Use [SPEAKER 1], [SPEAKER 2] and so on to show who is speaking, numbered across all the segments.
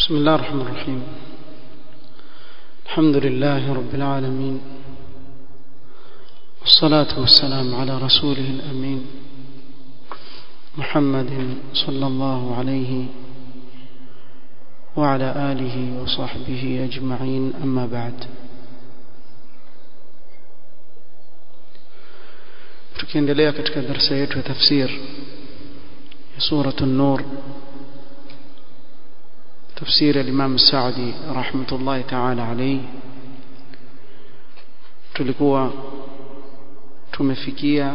[SPEAKER 1] بسم الله الرحمن الرحيم الحمد لله رب العالمين والصلاة والسلام على رسوله الأمين محمد صلى الله عليه وعلى آله وصحبه أجمعين أما بعد tukiendelea katika darasa yetu ya tafsir ya suratu an-nur تفسير الإمام السعدي رحمة الله تعالى عليه tulikuwa tumefikia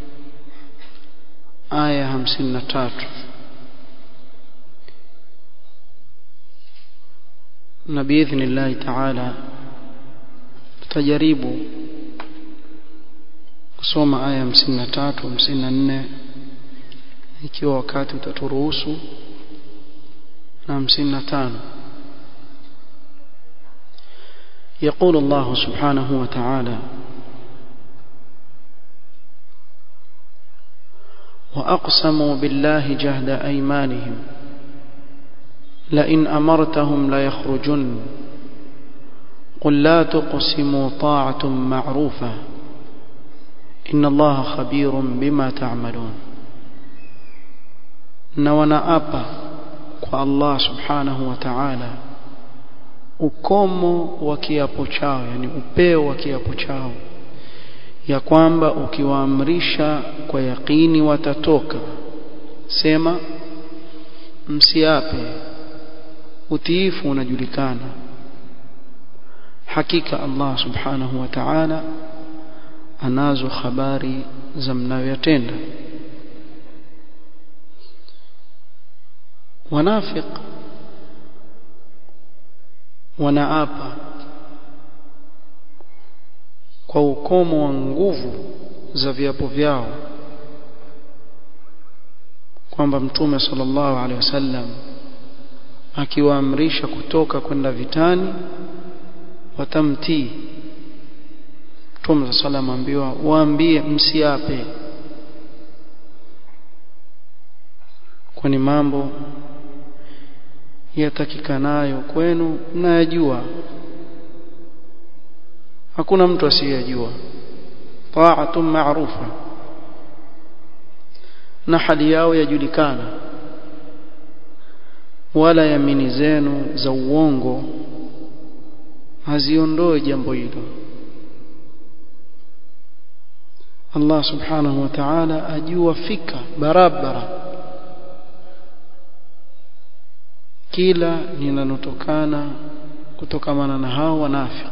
[SPEAKER 1] aya 53 na biidhnillahi taala tutajaribu kusoma aya 53 54 ikiwa wakati utaturuhusu na hamsini na tano يقول الله سبحانه وتعالى وأقسموا بالله جهد أيمانهم لئن أمرتهم ليخرجن قل لا تقسموا طاعة معروفة إن الله خبير بما تعملون نوانا أبا kwa Allah subhanahu wa ta'ala ukomo wa kiapo chao yani upeo wa kiapo chao ya kwamba ukiwaamrisha kwa yakini watatoka sema msiape utiifu unajulikana hakika Allah subhanahu wa ta'ala anazo habari za mnayoyatenda wanafiq wanaapa kwa ukomo wa nguvu za viapo vyao kwamba mtume sallallahu alaihi wasallam akiwaamrisha kutoka kwenda vitani watamtii mtume sallallahu ambiwa waambie msiape kwani mambo yatakikanayo kwenu mnayajua hakuna mtu asiyejua ta'atun ma'rufa na hali yao yajulikana wala yamini zenu za uongo haziondoe jambo hilo Allah subhanahu wa ta'ala ajua fika barabara kila linalotokana kutokamana na hao wanafiki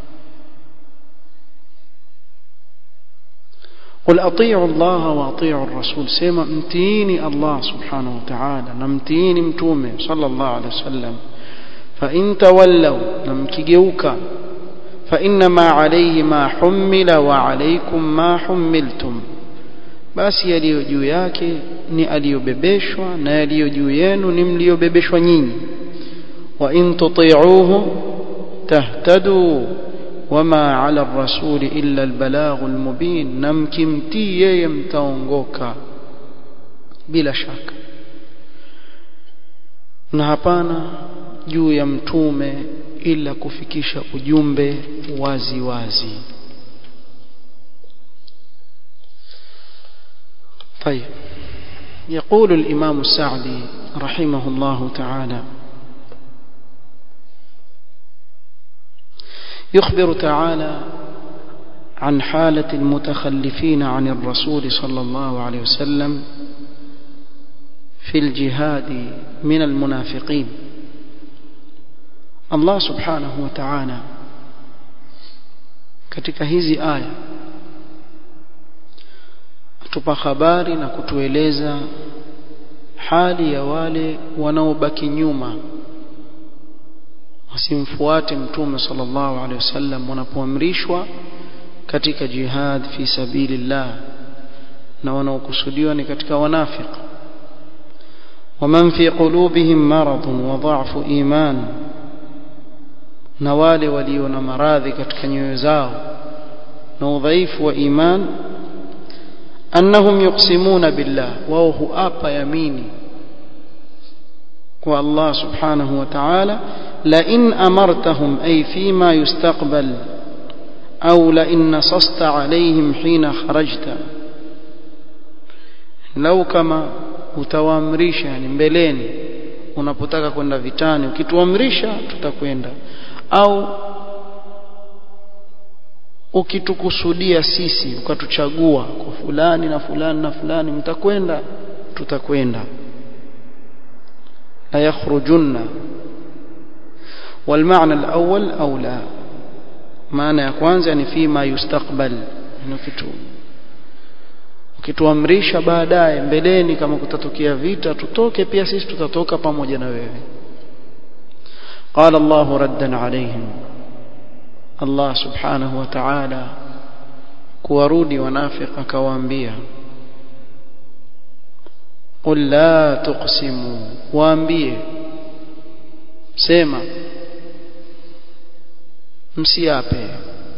[SPEAKER 1] قل اطيعوا الله واطيعوا الرسول سما امتيني الله سبحانه وتعالى نمتيني متومه صلى الله عليه وسلم فان تولوا نمكيجوكا فانما عليه ما حمل وعليكم ما حملتم basi yaliyo juu yake ni aliyobebeshwa na yaliyo juu yenu ni mliyobebeshwa nyinyi wa in tuti'uhu tahtadu wama 'ala ar-rasul illa al-balaghul mubin namkimtii yeye mtaongoka bila shaka na hapana juu ya mtume ila kufikisha ujumbe wazi wazi طيب يقول الإمام السعدي رحمه الله تعالى يخبر تعالى عن حالة المتخلفين عن الرسول صلى الله عليه وسلم في الجهاد من المنافقين الله سبحانه وتعالى katika hizi aya tupa habari na kutueleza hali ya wale wanaobaki nyuma wasimfuate mtume sallallahu alaihi wasallam wanapoamrishwa katika jihad fi sabilillah na wanaokusudiwa ni katika wanafiq ومن في قلوبهم مرض وضعف إيمان na wale walio na maradhi katika nyoyo zao na udhaifu wa iman annahum yuqsimuna billah wao huapa yamini kwa Allah subhanahu wa ta'ala la in amartahum ay fima yustaqbal au la in nasasta alayhim hina kharajta lau kama utawaamrisha yani mbeleni unapotaka kwenda vitani ukituamrisha tutakwenda au ukitukusudia sisi ukatuchagua kwa fulani na fulani na fulani mtakwenda tutakwenda la yakhrujunna والمعنى الأول أولى معنى ya kwanza ni fima yustaqbal ni kitu ukituamrisha baadaye mbeleni kama kutatokea vita tutoke pia sisi tutatoka pamoja na wewe قال الله ردا عليهم الله سبحانه وتعالى kuwarudi wanafiq akawaambia qul la tuqsimu waambie sema msiape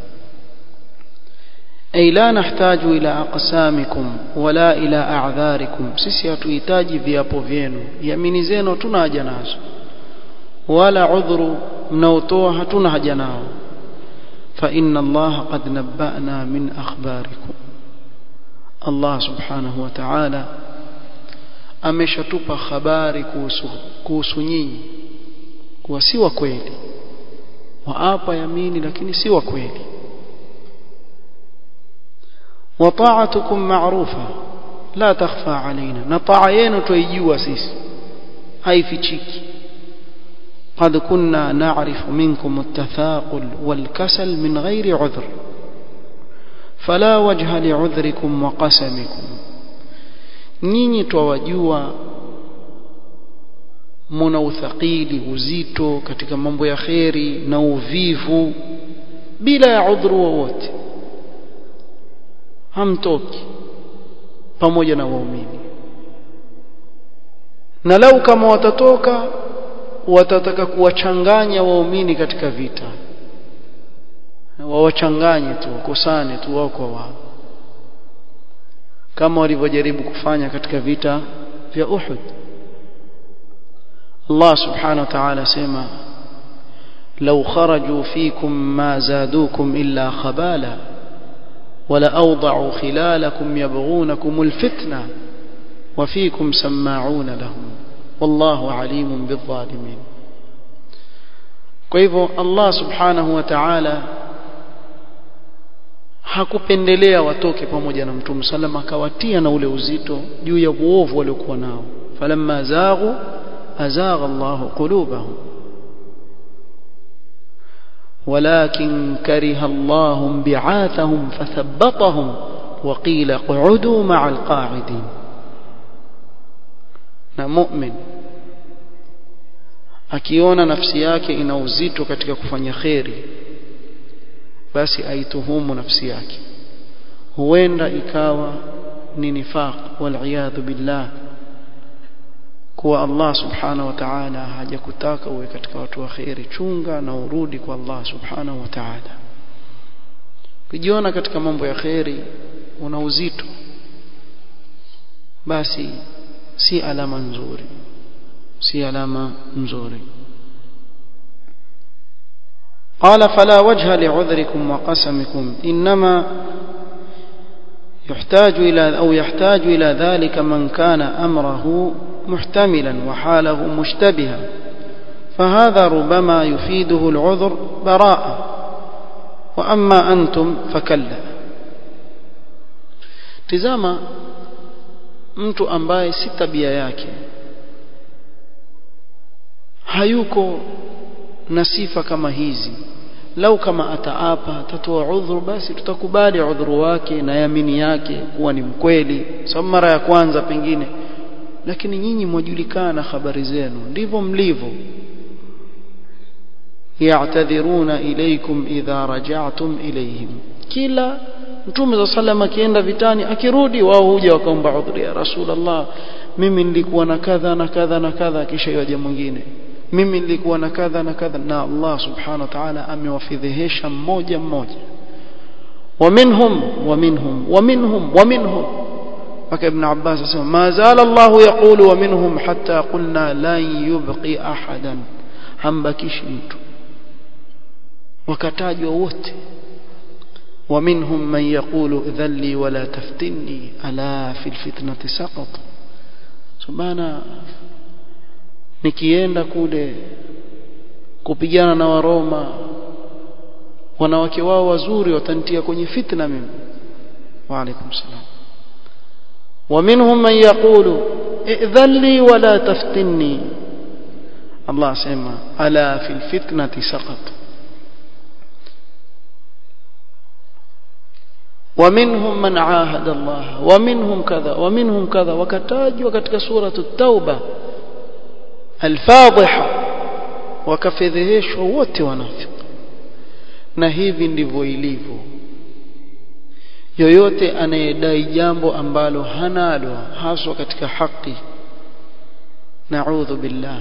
[SPEAKER 1] ay la nahtaju ila aqsamikum wala ila a'dharikum sisi hatuhitaji viapo vyenu yamini zenu hatuna haja nazo wala udhuru mnaotoa hatuna haja nao fa inna allaha qad nabba'na min akhbarikum Allah subhanahu wa ta'ala ameshatupa habari kuhusu kuhusu nyinyi kuwa si wa kweli waapa yamini lakini si wa kweli وطاعتكم معروفة لا تخفى علينا نطاع yenu tuijua sisi haifichiki قد كنا نعرف منكم التثاقل والكسل من غير عذر فلا وجه لعذركم وقسمكم nyinyi twawajua muna uthaqili uzito katika mambo ya kheri na uvivu bila ya udhuru wowote hamtoki pamoja na waumini na lau kama watatoka watataka kuwachanganya waumini katika vita wawachanganye tu wakosane tu wao kwa wao kama walivyojaribu kufanya katika vita vya Uhud Allah subhanahu wa ta'ala sema لو خرجوا فيكم ما زادوكم إلا خبالا ولأوضعوا خلالكم يبغونكم الفتنة وفيكم سماعون لهم والله عليم بالظالمين kwa hivyo Allah subhanahu wa ta'ala hakupendelea watoke pamoja na mtume sallam akawatia na ule uzito juu ya uovu waliokuwa nao falamma zaghu azagha Allah qulubahum ولكن كره الله بعاثهم فثبطهم وقيل اقعدوا مع القاعدين na mu'min akiona nafsi yake ina uzito katika kufanya kheri basi aituhumu nafsi yake huenda ikawa ni nifaq wal billah kuwa Allah subhanahu wa ta'ala hajakutaka uwe katika watu wa kheri chunga na urudi kwa Allah subhanahu wa ta'ala kujiona katika mambo ya kheri una uzito basi si alama nzuri si alama nzuri قال فلا وجه لعذركم وقسمكم إنما يحتاج إلى أو يحتاج إلى ذلك من كان أمره محتملا وحاله مشتبها فهذا ربما يفيده العذر براءة وأما أنتم فكلا تزama mtu ambaye si tabia yake hayuko na sifa kama hizi lau kama ataapa atatoa udhuru basi tutakubali udhuru wake na yamini yake kuwa ni mkweli sababu mara ya kwanza pengine lakini nyinyi mwajulikana habari zenu ndivyo mlivyo ya'tadhiruna ilaykum idha raja'tum ilayhim kila mtume za sallam akienda vitani akirudi wao huja wakaomba udhuri ya rasulullah mimi nilikuwa na kadha na kadha na kadha kisha yaje mwingine mimi nilikuwa na kadha na kadha na Allah subhanahu wa ta'ala amewafidhihesha mmoja mmoja ومنهم ومنهم ومنهم ومنهم mpaka ibn Abbas asema ma zala Allah yaqulu wa minhum hatta qulna lan yubqi ahadan hambakishi mtu wakatajwa wote ومنهم من يقول ذلي ولا تفتني ألا في الفتنة سقط سبحانه nikienda kule kupigana na waroma wanawake wao wazuri watantia kwenye fitna mimi wa alaikum salam ومنهم من يقول ائذن لي ولا تفتني الله سمع ألا في الفتنة سقط ومنهم من عاهد الله ومنهم كذا ومنهم كذا وكتاجوا katika سورة التوبة الفاضحة wakafedheheshwa wote wanafiki na hivi ndivyo ilivyo yoyote anayedai jambo ambalo hanalo haswa katika haki naudhu billah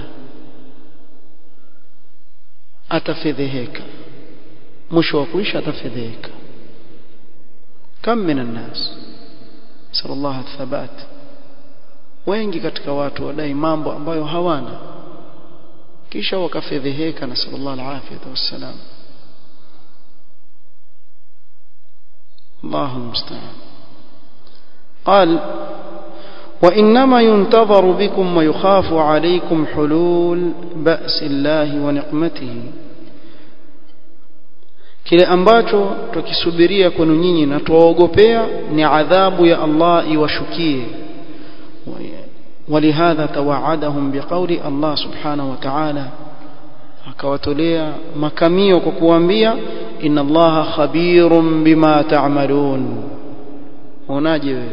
[SPEAKER 1] atafedheheka mwisho wa kuisha atafedheheka kam min annas sallallahu thabat wengi katika watu wadai mambo ambayo hawana kisha wakafedheheka na sallallahu alaihi wasallam الله المستعان قال وإنما ينتظر بكم ويخاف عليكم حلول بأس الله ونقمته kile ambacho tukisubiria kwenu nyinyi na tuwaogopea ni adhabu ya Allah iwashukie ولهذا توعدهم بقول الله سبحانه وتعالى akawatolea makamio kwa kuambia inna allaha khabirun bima ta'malun unaje wewe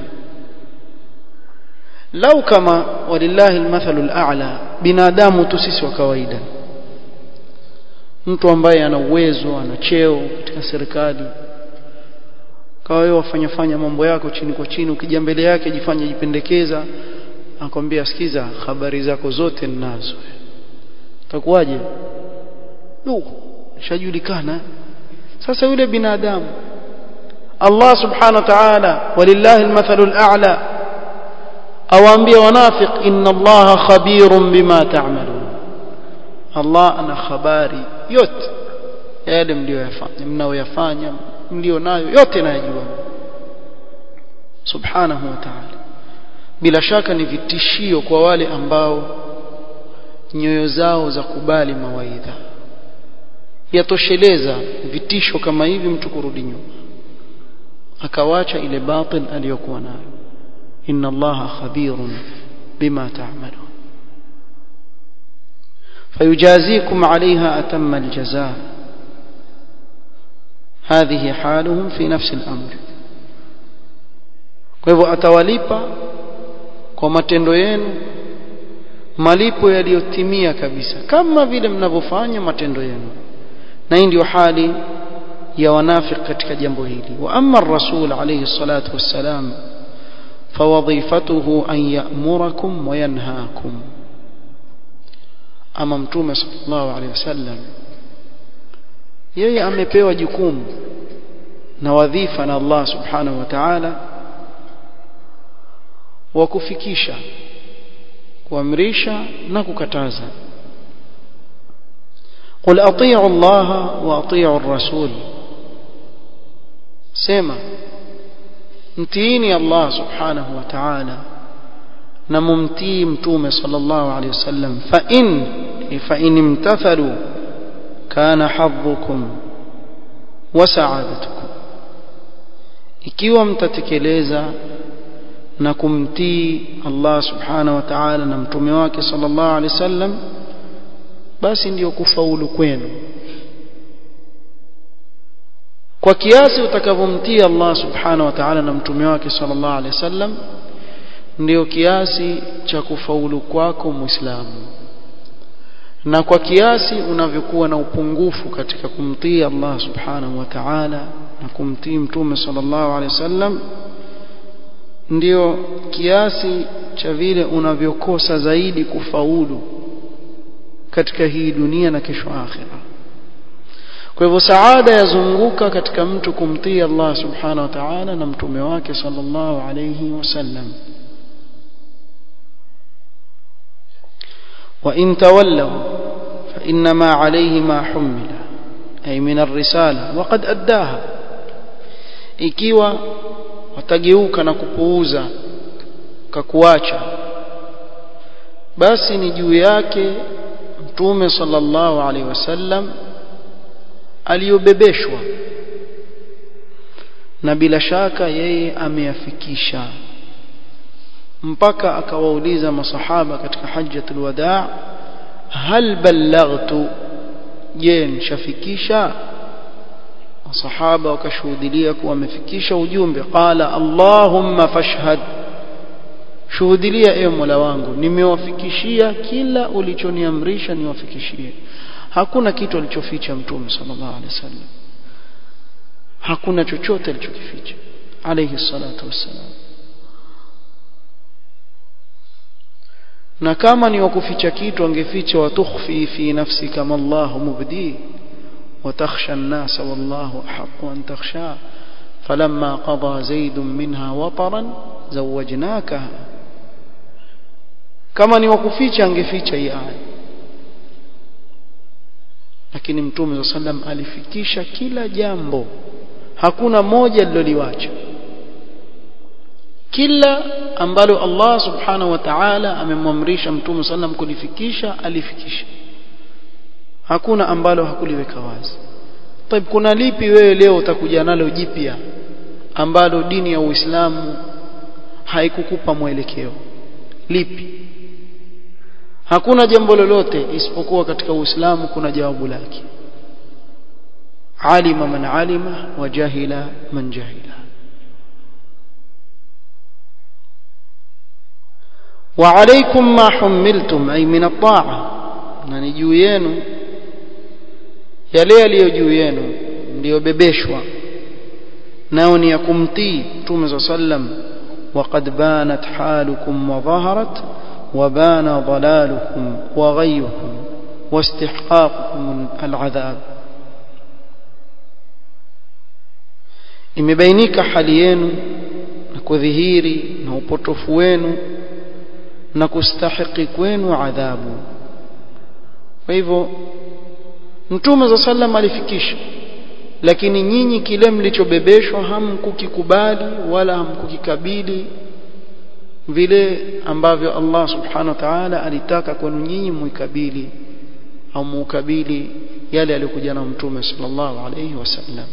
[SPEAKER 1] lau kama walillahi almathalu al'a binadamu tu sisi wa kawaida mtu ambaye ana uwezo ana cheo katika serikali kawa wewe wafanya fanya mambo yako chini kwa chini ukija mbele yake jifanye jipendekeza akwambia sikiza habari zako zote ninazo utakuwaje Nuh shajulikana sasa yule binadamu Allah subhanahu wa ta'ala walillahi almathalul a'la awaambia wanafiq inna Allah khabirun bima ta'malun Allah ana habari yote yale mlioyafanya mnaoyafanya mlio nayo yote nayajua subhanahu wa ta'ala bila shaka ni vitishio kwa wale ambao nyoyo zao za kubali mawaidha yatosheleza vitisho kama hivi mtu kurudi nyuma akawacha ile batil aliyokuwa nayo inna allaha khabirun bima ta'malun فيجازيكم عليها أتم الجزاء هذه حالهم في نفس الأمر kwa hivyo atawalipa kwa matendo yenu malipo yaliyotimia kabisa kama vile mnavyofanya matendo yenu na hii ndio hali ya wanafiki katika jambo hili wa amma ar-rasul alayhi salatu wassalam fawadhifatuhu an ya'murakum wa yanhaakum ama mtume sallallahu alayhi wasallam yeye amepewa jukumu na wadhifa na Allah subhanahu wa ta'ala wa kufikisha kuamrisha na kukataza قل اطيعوا الله واطيعوا الرسول سما متيني الله سبحانه وتعالى نممتي متومه صلى الله عليه وسلم فإن فإن امتثلوا كان حظكم وسعادتكم ikiwa mtatekeleza na kumtii Allah subhanahu wa ta'ala na mtume wake sallallahu alaihi wasallam basi ndiyo kufaulu kwenu kwa kiasi utakavyomtii Allah subhanahu wa ta'ala na mtume wake sallallahu alaihi wasallam ndiyo kiasi cha kufaulu kwako muislamu na kwa kiasi unavyokuwa na upungufu katika kumtii Allah subhanahu wa ta'ala na kumtii mtume sallallahu alaihi wasallam ndio kiasi cha vile unavyokosa zaidi kufaulu katika hii dunia na kesho akhira kwa hivyo saada yazunguka katika mtu kumtii Allah subhanahu wa ta'ala na mtume wake sallallahu alayhi wasallam وإن تولوا فإنما عليه ما حمل أي من الرسالة وقد أداها ikiwa watageuka na kupuuza kakuacha basi ni juu yake mtume sallallahu alaihi wasallam aliyobebeshwa na bila shaka yeye ameyafikisha mpaka akawauliza masahaba katika hajjatul wadaa hal ballaghtu je nishafikisha masahaba wakashuhudilia kuwa amefikisha ujumbe qala allahumma fashhad shuhudilia ewe mola wangu nimewafikishia kila ulichoniamrisha niwafikishie hakuna kitu alichoficha mtume sallallahu alaihi wasallam hakuna chochote alichokificha alayhi salatu wassalam na kama ni wakuficha kitu angeficha watukhfi fi nafsi kama Allah mubdi وتخشى الناس والله أحق أن تخشى فلما قضى زيد منها وطرا زوجناكها kama ni wakuficha angeficha hii aya lakini mtume saa sallam alifikisha kila jambo hakuna moja liloliwacha kila ambalo Allah subhanahu wa ta'ala amemwamrisha mtume sallam kulifikisha alifikisha hakuna ambalo hakuliweka wazi طيب kuna lipi wewe leo utakuja nalo jipya ambalo dini ya Uislamu haikukupa mwelekeo lipi hakuna jambo lolote isipokuwa katika Uislamu kuna jawabu lake alima man alima wa jahila man jahila وعليكم ما حملتم أي من الطاعة na ni juu yenu yale yaliyo juu yenu mliyobebeshwa nao ni ya kumtii mtume saa sallam وقد بانت حالكم وظهرت وبان ضلالكم وغيكم واستحقاقكم العذاب imebainika hali yenu na kudhihiri na upotofu wenu na kustahiki kwenu adhabu kwa hivyo mtume za sallam alifikisha lakini nyinyi kile mlichobebeshwa hamkukikubali wala hamkukikabili vile ambavyo Allah subhanahu wa ta'ala alitaka kwenu nyinyi muikabili au muukabili yale aliyokuja na mtume sallallahu alayhi wasallam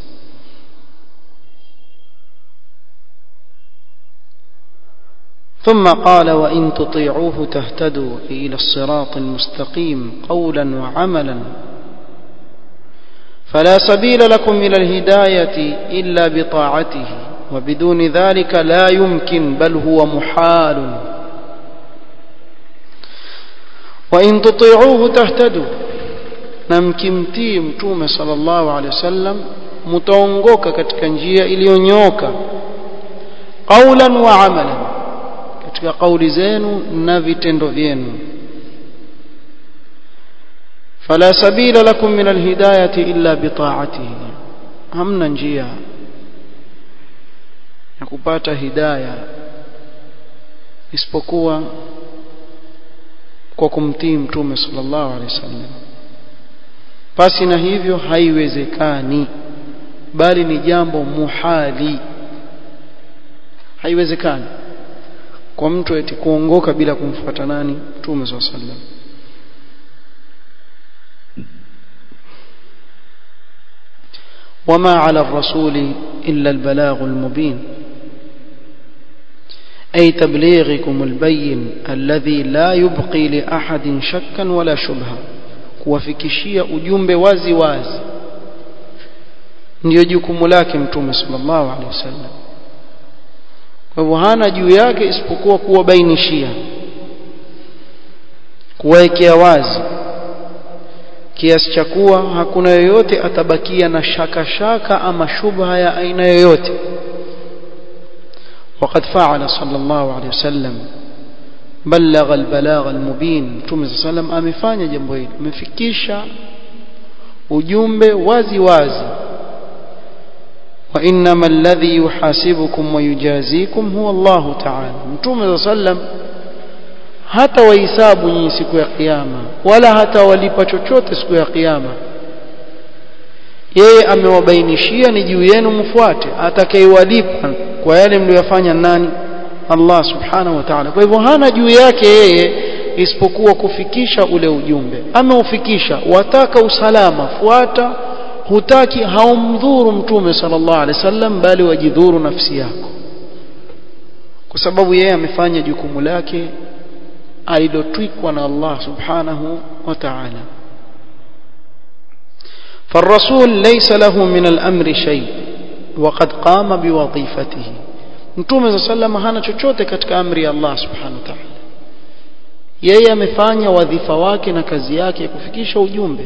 [SPEAKER 1] ثم قال وإن تطيعوه تهتدوا إلى الصراط المستقيم قولا وعملا فلا سبيل لكم إلى الهداية إلا بطاعته وبدون ذلك لا يمكن بل هو محال وإن تطيعوه تهتدوا نمكمتي متوم صلى الله عليه وسلم mtaongoka katika njia iliyonyoka qaulan wa amalan katika kauli zenu na vitendo vyenu fala sabila lakum min alhidayati illa bitaatihi hamna njia ya kupata hidaya isipokuwa kwa kumtii mtume sallallahu alaihi wasallam pasi na hivyo haiwezekani bali ni jambo muhali haiwezekani kwa mtu eti kuongoka bila kumfuata nani mtume sallallahu alaihi wasallam وما على الرسول إلا البلاغ المبين أي تبليغكم البين الذي لا يبقي لأحد شكا ولا شبهة kuwafikishia ujumbe wazi wazi ndio jukumu lake mtume sallallahu alaihi wasallam kwa hivyo hana juu yake isipokuwa kuwabainishia kuwaekea wazi kiasi cha kuwa hakuna yoyote atabakia na shaka shaka ama shubha ya aina yoyote وقد فعل صلى الله عليه وسلم بلغ البلاغ المبين متوم صلى الله عليه وسلم amefanya jambo hili amefikisha ujumbe wazi wazi وإنما الذي يحاسبكم ويجازيكم هو الله تعالى متوم صلى الله عليه وسلم hata wahisabu nyinyi siku ya kiyama wala hata walipa chochote siku ya kiyama yeye amewabainishia ni juu yenu mfuate atakayewalipa kwa yale mliyofanya nani Allah subhanahu wa ta'ala kwa hivyo hana juu yake yeye isipokuwa kufikisha ule ujumbe ameufikisha wataka usalama fuata hutaki haumdhuru mtume sallallahu alaihi wasallam bali wajidhuru nafsi yako kwa sababu yeye amefanya jukumu lake alilotwikwa na Allah subhanahu wa ta'ala فالرسول ليس له من الأمر شيء وقد قام بوظيفته mtume صلى الله عليه وسلم hana chochote katika amri ya Allah subhanahu wa ta'ala yeye amefanya wadhifa wake na kazi yake ya kufikisha ujumbe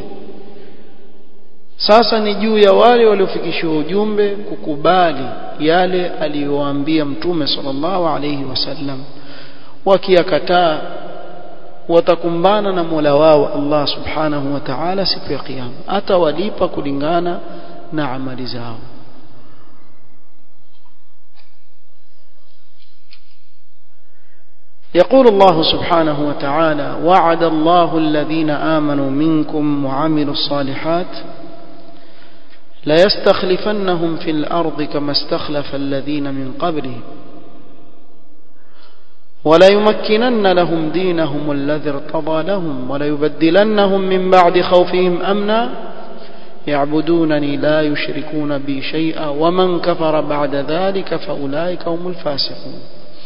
[SPEAKER 1] sasa ni juu ya wale waliofikishiwa ujumbe kukubali yale aliyowaambia mtume sallallahu alayhi wasallam wakiyakataa watakumbana na Mola wao Allah subhanahu wa ta'ala siku ya kiyama atawalipa kulingana na amali zao يقول الله سبحانه وتعالى وعد الله الذين آمنوا منكم وعملوا الصالحات ليستخلفنهم في الأرض كما استخلف الذين من قبلهم وليمكنن لهم دينهم الذي ارتضى لهم وليبدلنهم من بعد خوفهم أمنا يعبدونني لا يشركون بي شيئا ومن كفر بعد ذلك فأولئك هم الفاسقون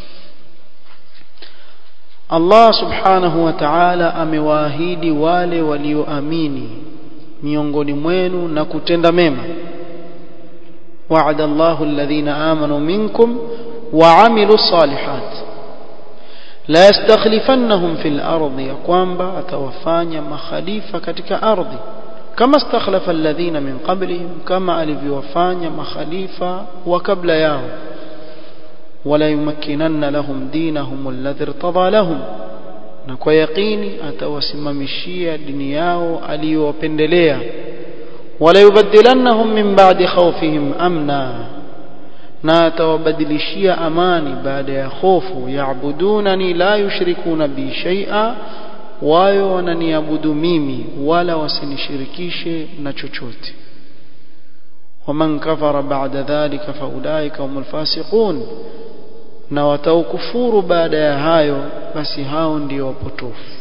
[SPEAKER 1] Allah subhanahu wa ta'ala amewaahidi wale walioamini miongoni mwenu na kutenda mema wa'ada Allahu alladhina amanu minkum wa 'amilus salihat la yastakhlifannahum fil ardi ya kwamba atawafanya makhalifa katika ardhi kama istakhlafa alladhina min qablihim kama alivyowafanya makhalifa wa kabla yao ولا يمكنن لهم دينهم الذي ارتضى لهم na kwa yaqini atawasimamishia dini yao aliyowapendelea wala yubaddilannahum min ba'di khawfihim amna na atawabadilishia amani baada ya hofu yaabudunani la yushrikuna bi shay'a wayo wananiabudu mimi wala wasinishirikishe na chochote waman kafara ba'da dhalika faulaika humul fasiqun na wataukufuru baada ya hayo basi hao ndio wapotofu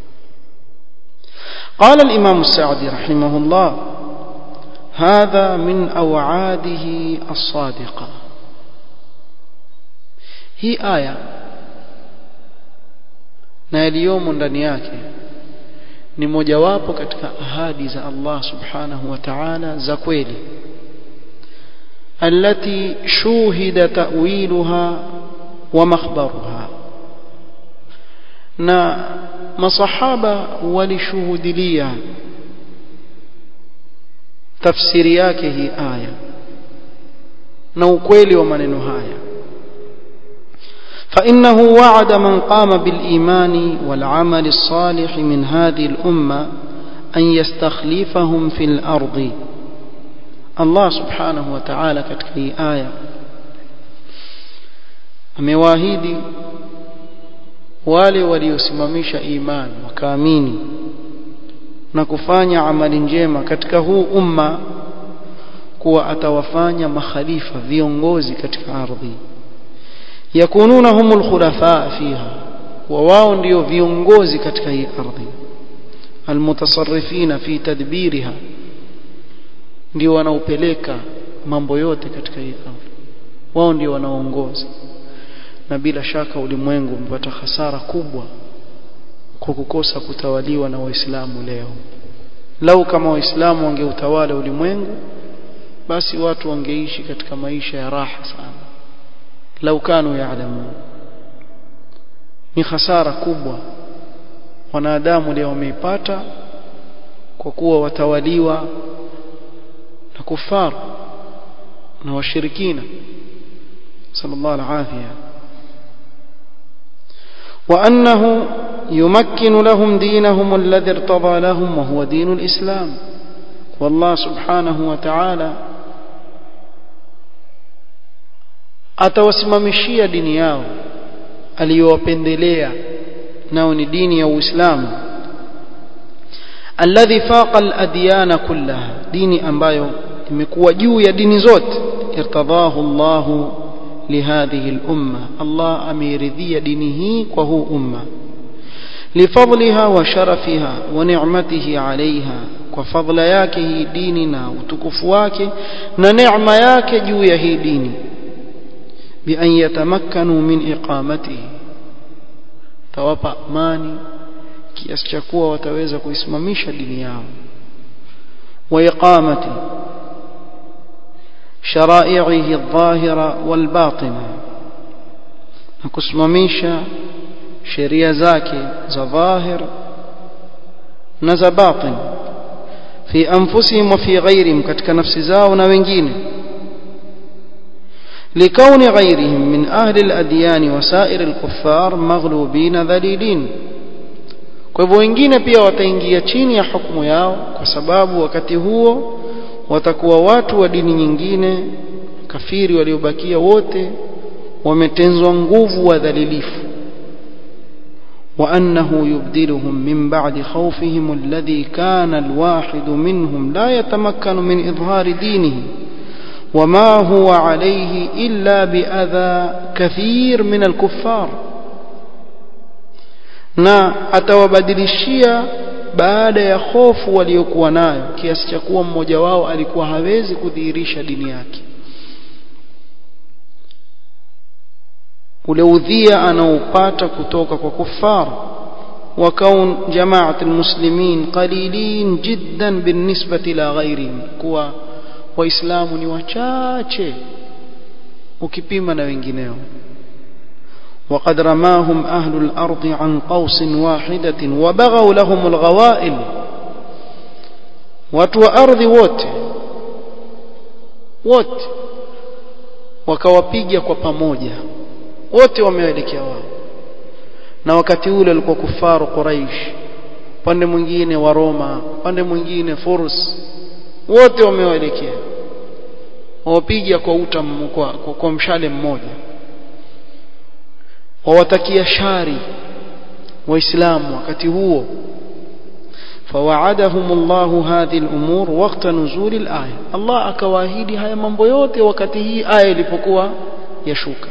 [SPEAKER 1] قال الإمام السعدي رحمه الله هذا من أوعاده الصادقة هي آية na yaliyomo ndani yake ni mojawapo katika ahadi za Allah subhanahu wa ta'ala za kweli التي شوهد تأويلها ومخبرها na masahaba walishuhudilia tafsiri yake hii aya na ukweli wa maneno haya فإنه وعد من قام بالإيمان والعمل الصالح من هذه الأمة أن يستخلفهم في الأرض Allah subhanahu wa ta'ala katika hii aya amewaahidi wale waliosimamisha imani wakaamini na kufanya amali njema katika huu umma kuwa atawafanya makhalifa viongozi katika ardhi yakununa humul khulafa fiha wa wao ndio viongozi katika hii ardhi almutasarrifina fi tadbiriha ndio wanaopeleka mambo yote katika hii ardhi wao ndio wanaoongoza na bila shaka ulimwengu umepata hasara kubwa kwa kukosa kutawaliwa na waislamu leo lau kama waislamu wangeutawala ulimwengu basi watu wangeishi katika maisha ya raha sana lau kanu yaalamu ni hasara kubwa wanadamu leo wameipata kwa kuwa watawaliwa na kufar na washirikina sallallahu alaihi وأنه يمكن لهم دينهم الذي ارتضى لهم وهو دين الإسلام والله سبحانه وتعالى atawasimamishia dini yao aliyowapendelea nao ni dini ya Uislamu alladhi faqa al-adyan kullaha dini ambayo imekuwa juu ya dini zote irtadahu Allah lihadhihi al-umma Allah ameridhia dini hii kwa huu umma lifadliha wa sharafiha wa ni'matihi 'alayha kwa fadla yake hii dini na utukufu wake na neema yake juu ya hii dini bi an yatamakkanu min iqamatihi tawapa amani kiasi cha kuwa wataweza kuisimamisha dini yao wa iqamati shara'ihi adh-dhahira wal-batina na kusimamisha sheria zake za dhahir na za batin fi anfusihim wa fi ghairihim katika nafsi zao na wengine لكون غيرهم من أهل الأديان وسائر الكفار مغلوبين ذليلين kwa hivyo wengine pia wataingia chini ya hukumu yao kwa sababu wakati huo watakuwa watu wa dini nyingine kafiri waliobakia wote wametenzwa nguvu wadhalilifu وأنه يبدلهم من بعد خوفهم الذي كان الواحد منهم لا يتمكن من إظهار دينه وما هو عليه إلا بأذى كثير من الكفار na atawabadilishia baada ya hofu waliokuwa nayo kiasi cha kuwa mmoja wao alikuwa hawezi kudhihirisha dini yake ule udhia anaopata kutoka kwa kufar وكون جماعة المسلمين قليلين جدا بالنسبة إلى غيرهم كوا waislamu ni wachache ukipima na wengineo وقد رماهم أهل الأرض عن قوس واحدة وبغوا لهم الغوائل وتو أرض wote wote wakawapiga kwa pamoja wote wameelekea wao na wakati ule walikuwa kufaru Quraish pande mwingine wa Roma pande mwingine Furs wote wamewaelekea wawapiga kwa uta kwa, kwa, kwa mshale mmoja wawatakia shari waislamu wakati huo فوعدهم الله هذه الأمور وقت نزول الآية الله akawaahidi haya mambo yote wakati hii aya ilipokuwa yashuka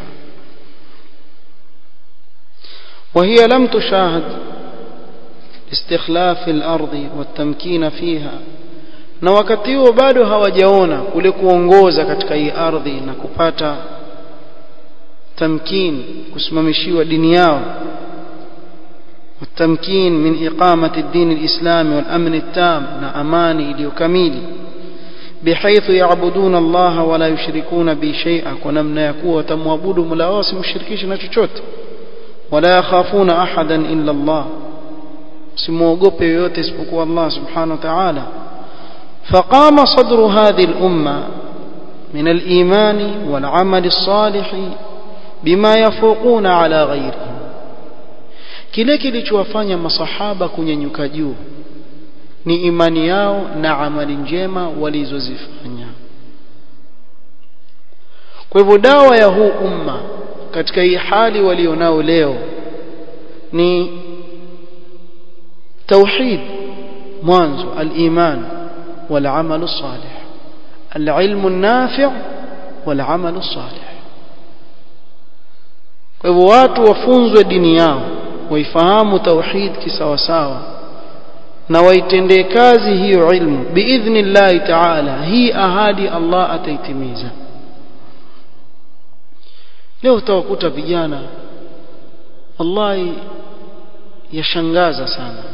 [SPEAKER 1] وهي لم تشاهد استخلاف الأرض والتمكين فيها na wakati huo bado hawajaona kule kuongoza katika hii ardhi na kupata tamkin kusimamishiwa dini yao والتمكين من إقامة الدين الإسلامي والأمن التام نأماني إليكميل بحيث يعبدون الله ولا يشركون به شيئا ونمنا يكون تموابود ملاواس مشركيش نتشوت ولا يخافون أحدا إلا الله سموغوبي يوتس بكو الله سبحانه وتعالى فقام صدر هذه الأمة من الإيمان والعمل الصالح بما يفوقون على غيرهم kile kilichowafanya masahaba kunyanyuka juu ni imani yao na amali njema walizozifanya kwa hivyo dawa ya huu umma katika hii hali walionao leo ni tauhid mwanzo al-iman wal-amal salih al-ilm an-nafi' wal-amal salih kwa hivyo watu wafunzwe dini yao waifahamu tauhid kisawasawa na waitendee kazi hiyo ilmu biidhnillahi taala hii ahadi Allah ataitimiza leo utawakuta vijana wallahi yashangaza sana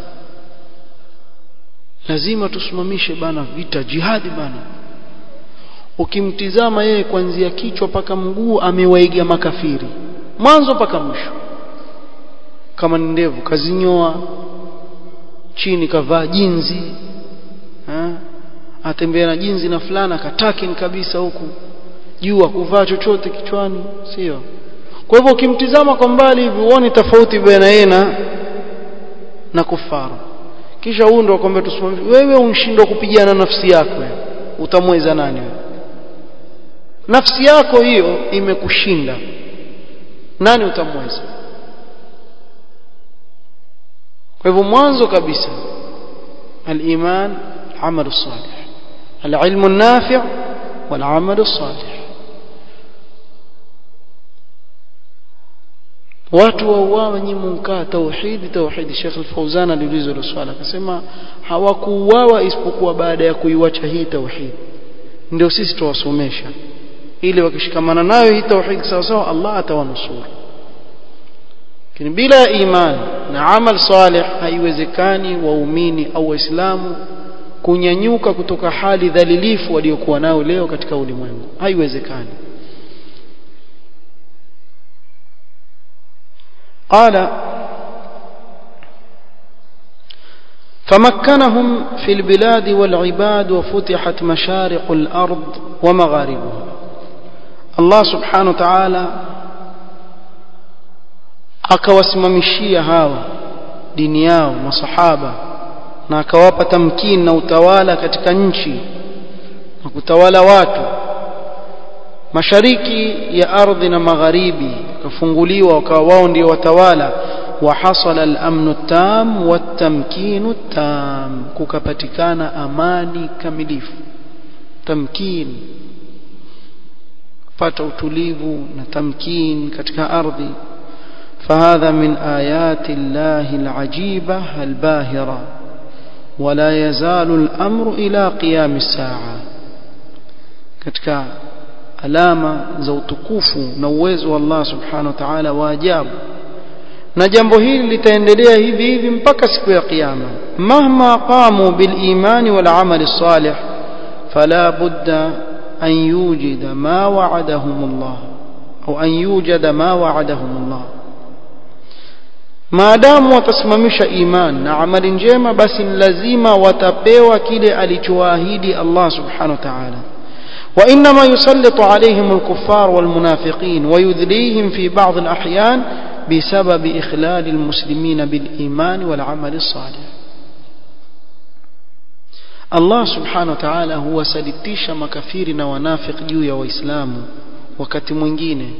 [SPEAKER 1] lazima tusimamishe bana vita jihadi bana ukimtizama yeye kuanzia kichwa paka mguu amewaiga makafiri mwanzo paka mwisho kama ni ndevu kazinyoa chini kavaa jinzi ha? atembea na jinzi na fulana katakin kabisa huku juu kuvaa chochote kichwani sio kwa hivyo ukimtizama kwa mbali hivi uone tofauti baina yeye na na kufaru kisha huyu ndo akwambia tusimamishe wewe unshindwa kupigana nafsi yako utamweza nani wewe nafsi yako hiyo imekushinda nani utamweza kwa hivyo mwanzo kabisa al-iman amalu salih al-ilmu an-nafi' wal-amalu salih watu wauawa nyinyi mkaa tauhidi tauhidi Sheikh Al-Fauzan aliulizwa hilo swala akasema hawakuuawa isipokuwa baada ya kuiwacha hii tauhid ndio sisi tuwasomesha ili wakishikamana nayo hii tauhid sawa sawa Allah atawanusuru lakini bila imani na amal salih haiwezekani waumini au waislamu kunyanyuka kutoka hali dhalilifu waliokuwa nao leo katika ulimwengu haiwezekani قال فمكنهم في البلاد والعباد وفتحت مشارق الأرض ومغاربها الله سبحانه وتعالى akawasimamishia hawa dini yao masahaba na akawapa tamkini na utawala katika nchi na kutawala watu mashariki ya ardhi na magharibi kafunguliwa wakawa wao ndio watawala وحصل الأمن التام والتمكين التام kukapatikana amani kamilifu tamkin pata utulivu na tamkin katika ardhi فهذا من آيات الله العجيبة الباهرة ولا يزال الأمر إلى قيام الساعة katika alama za utukufu na uwezo wa Allah subhanahu wa ta'ala wa ajabu na jambo hili litaendelea hivi hivi mpaka siku ya kiyama mahma qamu bil imani wal amali salih fala budda an yujida ma wa'adahum Allah au an yujada ma wa'adahum Allah maadamu watasimamisha iman na amali njema basi lazima watapewa kile alichowaahidi Allah subhanahu wa ta'ala وإنما يسلط عليهم الكفار والمنافقين ويذليهم في بعض الأحيان بسبب إخلال المسلمين بالإيمان والعمل الصالح الله سبحانه وتعالى هو سلتيش مكافيرنا ونافق جويا وإسلام وكت mwingine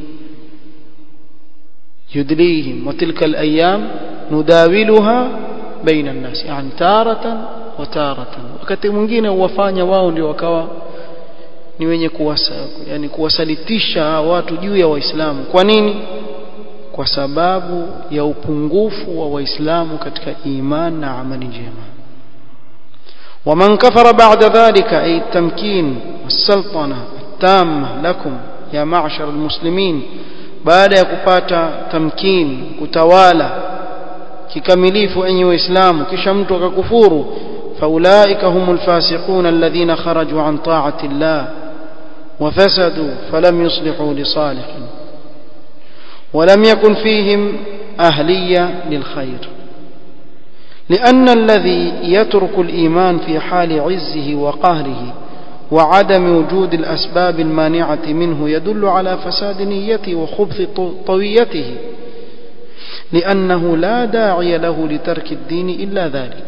[SPEAKER 1] يدليهم وتلك الأيام نداولها بين الناس يعني تارة وتارة wakati mwingine huwafanya wao ndio wakawa ni wenye kuwasa, yani kuwasalitisha watu juu ya waislamu kwa nini kwa sababu ya upungufu wa waislamu katika iman na amali njema ومن كفر بعد ذلك أي التمكين والسلطنة التامة لكم يا معشر المسلمين بعد يكupata تمكين kutawala kikamilifu enyi waislamu kisha mtu akakufuru فأولئك هم الفاسقون الذين خرجوا عن طاعة الله وفسدوا فلم يصلحوا لصالح ولم يكن فيهم أهلية للخير لأن الذي يترك الإيمان في حال عزه وقهره وعدم وجود الأسباب المانعة منه يدل على فساد نيته وخبث طويته لأنه لا داعي له لترك الدين إلا ذلك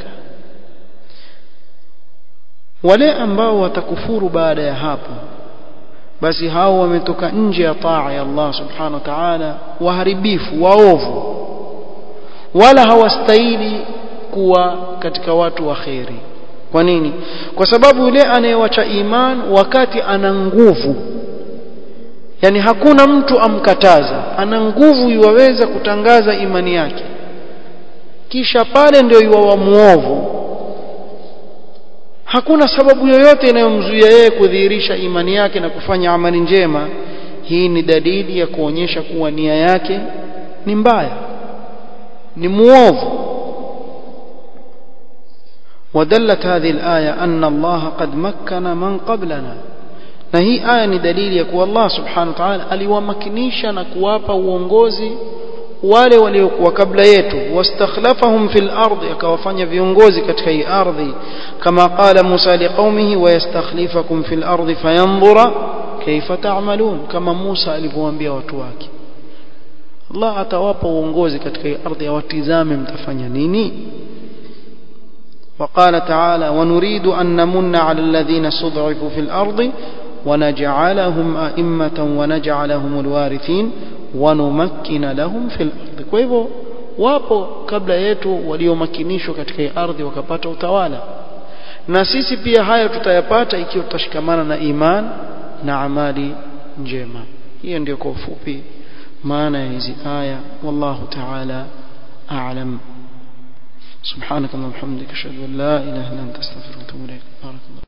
[SPEAKER 1] wale ambao watakufuru baada ya hapo basi hao wametoka nje ya taa ya Allah subhanahu wa ta'ala waharibifu waovu wala hawastahili kuwa katika watu wa kheri kwa nini kwa sababu yule anayewacha iman wakati ana nguvu yani hakuna mtu amkataza ana nguvu yuwaweza kutangaza imani yake kisha pale ndio yuwa muovu hakuna sababu yoyote inayomzuia yeye kudhihirisha imani yake na kufanya amali njema hii ni dalili ya kuonyesha kuwa nia yake ni mbaya ni muovu ودلت هذه الآية أن الله قد مكن من قبلنا na hii aya ni dalili ya kuwa Allah subhanahu wa ta'ala aliwamakinisha na kuwapa uongozi wale waliokuwa kabla yetu wastakhlafahum fil ardi akawafanya viongozi katika hii ardhi kama qala Musa liqaumihi wayastakhlifakum fil ardi fayanzura kaifa ta'malun kama Musa alivyowaambia watu wake Allah atawapa uongozi katika hii ardhi awatizame mtafanya nini وقال تعالى ونريد أن نمن على الذين استضعفوا في الأرض ونجعلهم أئمة ونجعلهم الوارثين ونمكن لهم في الأرض kwa hivyo wapo kabla yetu waliomakinishwa katika ardhi wakapata utawala na sisi pia hayo tutayapata ikiwa tutashikamana na iman na amali njema hiyo ndio kwa ufupi maana ya hizi aya wallahu ta'ala a'lam سبحانك اللهم وبحمدك اشهد ان لا اله الا انت استغفرك واتوب اليك بارك الله